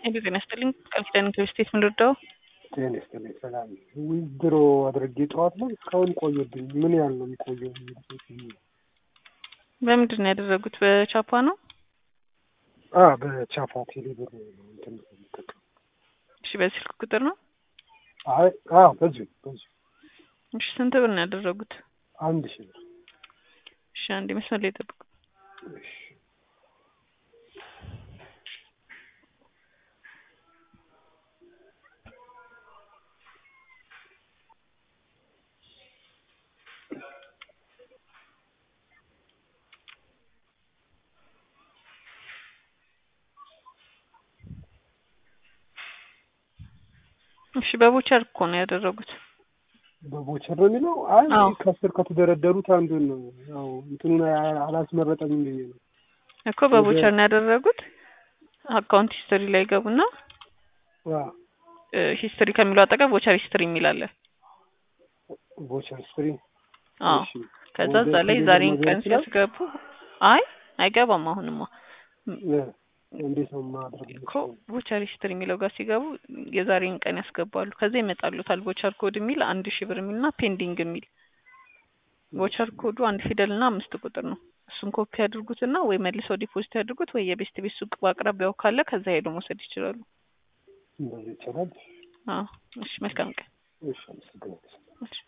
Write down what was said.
ሄሎ ጤና ይስጥልኝ ቃል ኪዳን ኢንተርስቴት ምንረዳው ጤና ይስጥልኝ ሰላም ዊዝድሮ አድርጌ ጠዋት ላይ እስካሁን ቆየብኝ ምን ያህል ነው የሚቆየው በምንድን ነው ያደረጉት በቻፓ ነው አ በቻፓ ቴሌብር እንትን የምጠቀም እሺ በስልክ ቁጥር ነው አይ አዎ በዚሁ በዚሁ እሺ ስንት ብር ነው ያደረጉት አንድ ሺህ ብር እሺ አንዴ መስመር ላይ ጠብቁ እሺ እሺ በቦቸር እኮ ነው ያደረጉት በቦቸር ነው የሚለው አይ አዎ። ከስር ከተደረደሩት አንዱን ነው ያው እንትኑን አ- አላስመረጠኝም ብዬ ነው እኮ በቦቸር ነው ያደረጉት አካውንት ሂስትሪ ላይ ገቡና አዎ ሂስትሪ ከሚለው አጠገብ ቦቸር ሂስትሪ የሚል አለ ቦቸር ስፕሪ አዎ እሺ ከዛ ወደ እዛ ላይ ቴሌብር ዛሬን መግባት ቀን ይችላል? ሲያስገቡ አይ አይገባም አሁንማ እ እንዴት ነው ማድረግ እኮ ቦቸር ሂስትሪ የሚለው ጋር ሲገቡ የዛሬን ቀን ያስገባሉ ከዛ ይመጣሉታል ቦቸር ኮድ የሚል አንድ ሺህ ብር የሚል እና ፔንዲንግ የሚል ቦቸር ኮዱ አንድ ፊደል እና አምስት ቁጥር ነው እሱን ኮፒ ያድርጉትና ወይ መልሰው ዲፖዚት ያድርጉት ወይ የቤስት ቤት ሱቅ በአቅራቢያው ካለ ከዛ ሄዶ መውሰድ ይችላሉ እንደዚህ ይቻላል አዎ እሺ መልካም ቀን እሺ አመሰግናለሁ እሺ